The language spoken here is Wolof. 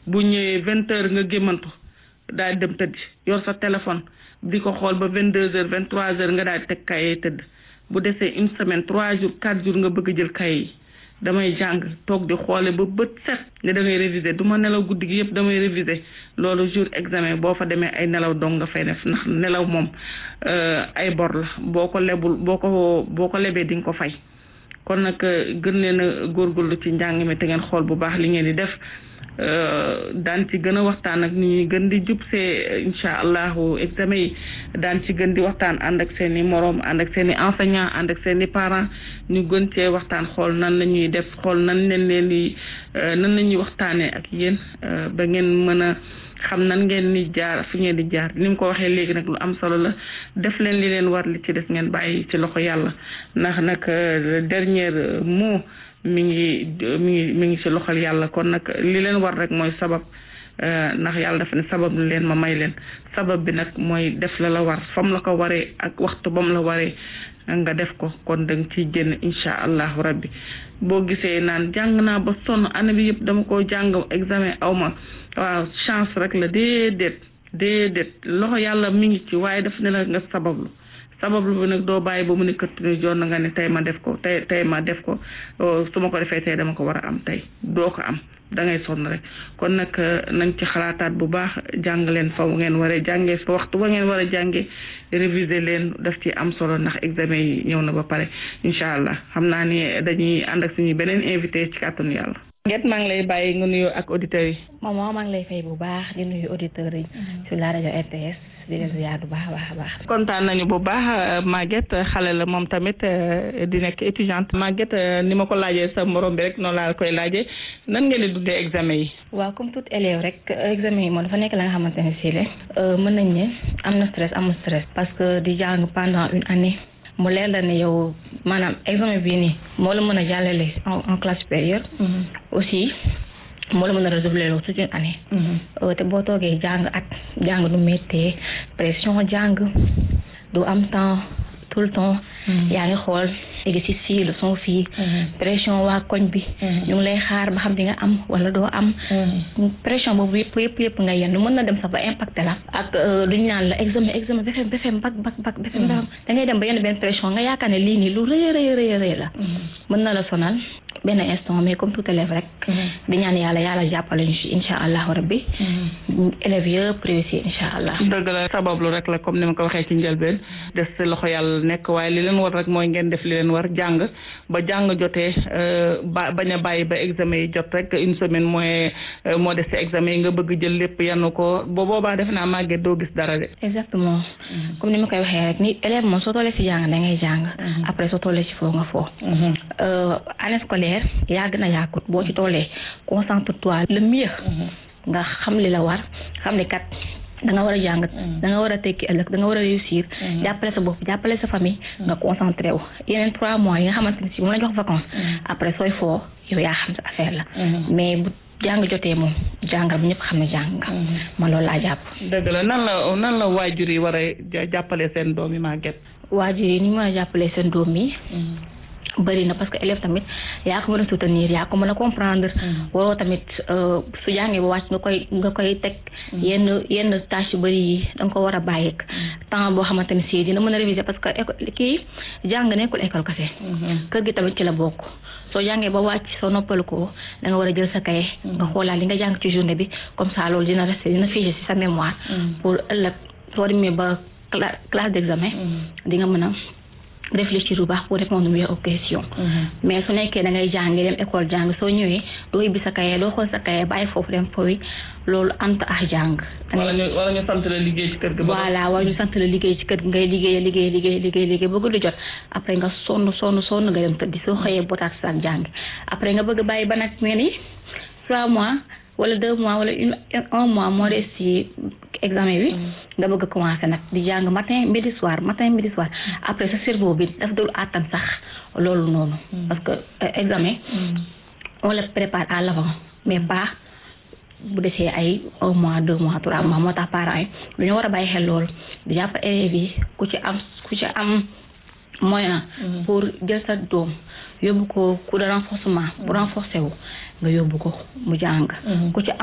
bu ñëwee vingt heures nga gémmantu daal dem tëdd yor sa téléphone di ko xool ba vingt deux heures vingt trois heures nga daal di teg kaye tëdd bu desee une semaine trois jours quatre jours nga bëgg jël kaye yi damay jàng toog di xoole ba bët set ne da ngay réviser du ma nelaw guddi gi yëpp damay réviser loolu jour examen boo fa demee ay nelaw dong nga fay def ndax nelaw moom ay bor la boo ko lebul boo ko boo ko lebee di nga ko fay kon nag gën leen a góorgóorlu ci njàng mi te ngeen xool bu baax li ngeen di def daan ci gën a waxtaan ak ni ñuy gën di jub see incha allahu examen yi daan ci gën di waxtaan ànd ak seen i moroom ànd ak seen i enseignant ànd ak seen i parents ñu gën cee waxtaan xool nan la ñuy def xool nan leen leen di nan la ñuy waxtaanee ak yéen ba ngeen mën a xam nan ngeen ni jaar fi ngeen di jaar ni mu ko waxee léegi nag lu am solo la def leen li leen war li ci des ngeen bàyyi ci loxo yàlla ndax nag le dernier mot mi ngi mi ngi mi ngi ci loxol yàlla kon nag li leen war rek mooy sabab ndax yàlla dafa ne sabab leen ma may leen sabab bi nag mooy def la la war fam la ko waree ak waxtu bam la waree nga def ko kon danga ciy génn incha allahu rabbi boo gisee naan jàng naa ba sonn année bi yëpp dama ko jàng examen aw ma waaw chance rek la déedéet déedéet loxo yàlla mi ngi ci waaye daf ne la nga sabablu sabablu bi nag doo bàyyi ba mu ne këtt ni joon na nga ne tey ma def ko tey tey ma def ko su ma ko defee tey dama ko war a am tey doo ko am da ngay sonn rek kon nag nañ ci xalaataat bu baax jàng leen fa ngeen waree jàngee fa waxtu ba ngeen war a jàngee réviser leen daf ci am solo ndax examen yi ñëw na ba pare incha allah xam naa ni dañuy ànd ak suñu beneen invité ci kàttanu yàlla. Nget maa ngi lay bàyyi nga nuyoo ak auditeurs yi. maman maa ngi lay fay bu baax di nuyu auditeurs yi. sur la rajo RTS. di leen ziar bu baax a baax a baax. kontaan nañu bu baax Maguette xale la moom tamit di nekk étudiante Maguette ni ma ko laajee sa morom bi rek noonu laa koy laajee nan ngeen di dundee examen yi. waaw comme tout élève rek examen yi moom dafa nekk la nga xamante ne sii mën nañ ne am na stress amul stress. parce que di jàng pendant une année. mu leer la ne yow maanaam examen bii nii moo la mën a jàllale en classe supérieure. aussi. moo la mën a redoubler loolu toute une année. te boo toogee jàng at jàng du méttee pression jàng du am temps tout le temps. yaa ngi xool exercice fii leçon fii. pression waa koñ bi. ñu ngi lay xaar ba xam di nga am wala doo am. pression boobu yëpp yëpp yëpp nga yenn mën na dem sax ba impacté la. ak lu ñu naan la examen examen BFEM BFEM bac bac bac BFEM da ngay dem ba yenn benn pression nga yaakaar ne lii nii lu rëy a rëy rëy la. mën na la sonal. benn instant mais comme tout élève rek di ñaan yàlla yàlla jàppale ñu ci insha allahu rabbi élèves yëpp réussir insha allah dëgg la sabablu rek la comme ni ma ko waxee ci njëlbeen des ci loxo yàlla nekk waaye li leen war rek mooy ngeen def li leen war jàng ba jàng jotee ba bañ a bàyyi ba examen yi jot rek une semaine mooy moo des ci examen yi nga bëgg jël lépp yanu ko ba boobaa defe naa màgget doo gis dara de exactement comme ni ma koy waxee rek ni élève moom soo tollee ci jàng da ngay jàng après soo tollee ci foo nga foo année scolaire yàgg na yàggut boo ci tollee concentre-toi le mieux nga xam li la war xam ne kat da nga war a jàng da nga war a tekki ëllëg da nga war a réussir jàppale sa bopp jàppale sa famille nga concentré wu yeneen trois mois yi nga xamante ne si moom la jox vacances après sooy foo yow yaa xam sa affaire la mais bu jàng jotee moom jàngal bu ñëpp xam ne jàng nga man loolu laa jàpp dëgg la nan la nan la waajur yi war a jàppale seen doom yi màgget waajur yi ni ñu mën a jàppale seen doom yi bëri na parce que élève tamit yaa ko mën a soutenir yaa ko mën a comprendre waroo tamit su jàngee ba wàcc nga koy nga koy teg yenn yenn tâche yu bëri yi da nga ko war a bàyyi temps boo xamante ne si dina mën a réviser parce que école kii jàng nekkul école kese kër gi tamit ci la bokk soo jàngee ba wàcc soo noppalu ko da nga war a jël sa kaye nga xoolaat li nga jàng ci journée bi comme ça loolu dina rester dina figé ci sa mémoire pour ëllëg soo demee ba classe d'examen di nga mën a réfléchir bu baax pour répondre mieux aux questions mais su nekkee da ngay jàng dem école jàng soo ñëwee doo yibbi sa kaye doo xool sa kaye bàyyi foofu dem fooy loolu ant ak jàng wala ñu wala ñu sant la liggéey ci kër gi voilà wala ñu sant la liggéey ci kër gi ngay liggéey liggéey liggéey liggéey liggéey ba guddi jot après nga sonn sonn sonn nga dem tëddi soo xëyee botaat sa jàng après nga bëgg bàyyi ba nag mel ni trois mois wala deux mois wala une un mois moo des ci examen bi nga bëgg a commencer nag di jàng matin midi soir matin midi soir après sa cerveau bi daf dul àttan sax loolu noonu parce que examen on le prépare à l'avant mais pas bu desee ay un mois deux mois trois mois moo tax parents yi lu ñu war a bàyyi xel loolu di jàpp élèves yi ku ci am ku ci am moyen pour jël sa doom yóbbu ko cours de renforcement bu renforcer wu nga yóbbu ko mu jàng ku ci